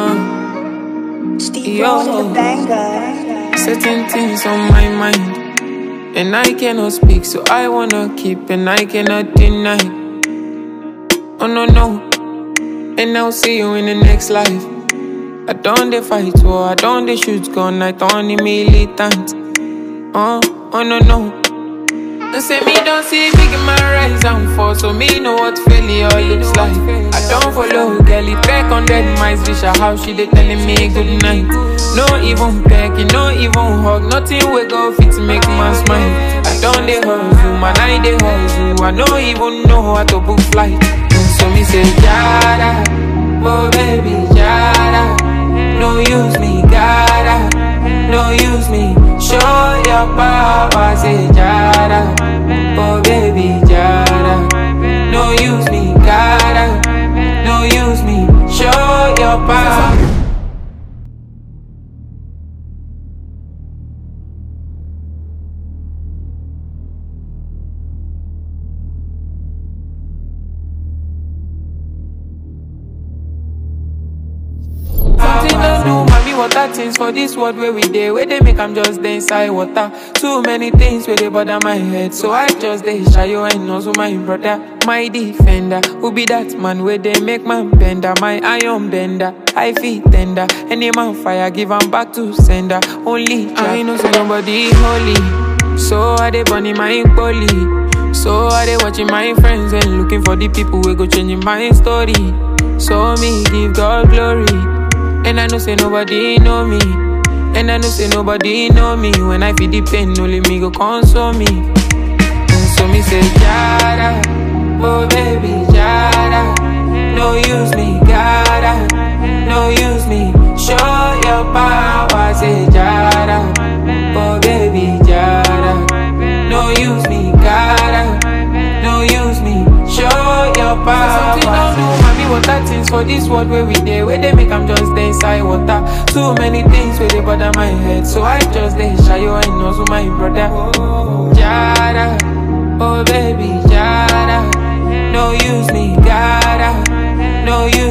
Uh, Steve Yo. Rose the banger. certain things on my mind, and I cannot speak, so I wanna keep, and I cannot deny. Oh no no, and I'll see you in the next life. I don't they fight war, I don't they shoot gun, I don't the militant. Oh, oh no no. They say me don't see big in my rise and fall, so me know what failure looks like. I don't follow girl, it track on dead mice, wish her how she they telling me good night. No even pecking, no even hug, nothing we go fit to make man smile. I don't they hustle, man I they hustle, I don't even know how to book flight. So me say Jada, oh baby Jada, no use me, gotta, no use me. Show your power, say Jada, oh baby Jada, no use me, gotta, no use me. Show your power. Something don't do, mommy, water things for this world where we dey, where they make I'm just dey inside water. Too many things where they bother my head, so I just dey shy you and also my brother, my defender. Who be that man where they make man bender, my iron bender, I feel tender. Any man fire, give 'em back to sender. Only I know say nobody holy, so I dey burning my poly. So I dey watching my friends and looking for the people who go changing my story. So me give God glory. And I know say nobody know me. And I know say nobody know me. When I feel the pain, only me go console me. And so me say, Jada, oh baby, Jada. No use me, gotta, no use me. Show your power, say Jada, oh baby, Jada. No use me, gotta, no use me. Show your power. Something don't do, mommy, water things for this world where we dey, where they make I'm just dey inside water. Too many things where they bother my head, so I just dey shy you and also my brother. Jada, oh baby, Jada, no use me, gotta, no use